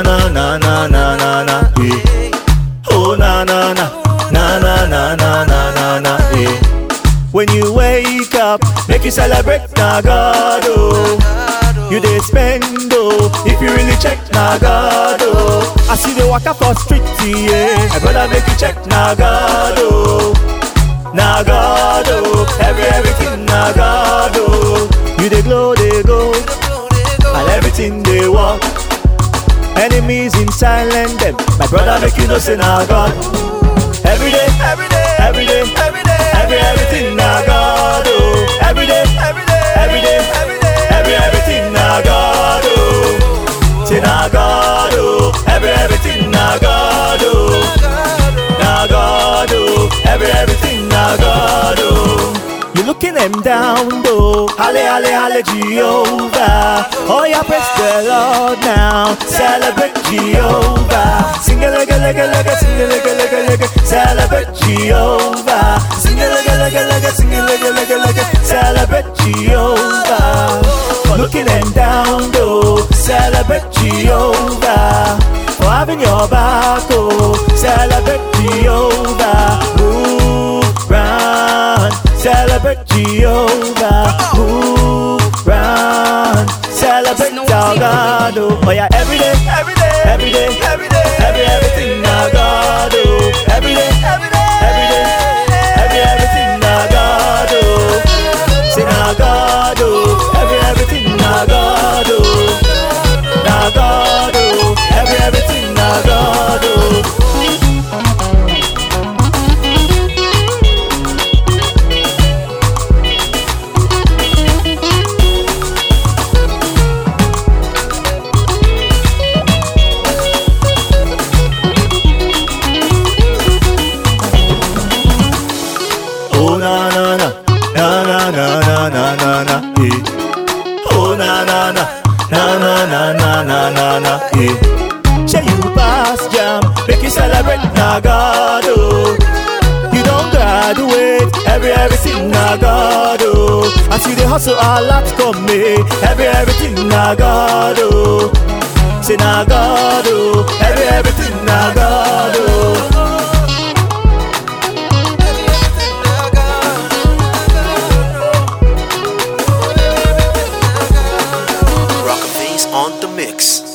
na na na na na na eh. Oh na na na na na na na na na na eh. When you wake up, make you celebrate na God oh. You dey spend oh, if you really check na God oh. I see the waka for street yeah, I brother make you check na God oh. Na God oh, every everything na God oh. You dey glow dey go, and everything dey work. Enemies in silent them, my brother make you know say na God. Every day, every day, every day, every day, every everything na God oh. Every day, every day, every day, every day, every everything na God oh. Say na God oh, every everything na God oh. Na God oh, every everything na God oh. You looking them down though, halle halle halle Jehovah. Oh yeah, praise the Lord now, celebrate Jehovah. Sing a lega lega lega, sing a lega lega lega, celebrate Jehovah. Sing a lega lega lega, sing a lega lega lega, celebrate Jehovah. Looking them down though, celebrate Jehovah. For having your back oh, celebrate Jehovah. Move round, celebrate Jehovah. Move round, celebrate our God. Oh, oh yeah, every day, every day, every day, every day, every everything na God. Oh, every day, every day, every day, every everything na God. Oh, say na God. Oh, every everything na God. Oh, na God. Oh, every everything na God. Oh. Oh na na na na na na na na na na eh. Oh na na na na na na na na na na eh. Say you pass jam, make you celebrate na God oh. You don't graduate, every everything na God oh. As you dey hustle a lot come me, every everything na God oh. Say na God oh, every everything na God oh. Rock face on the mix.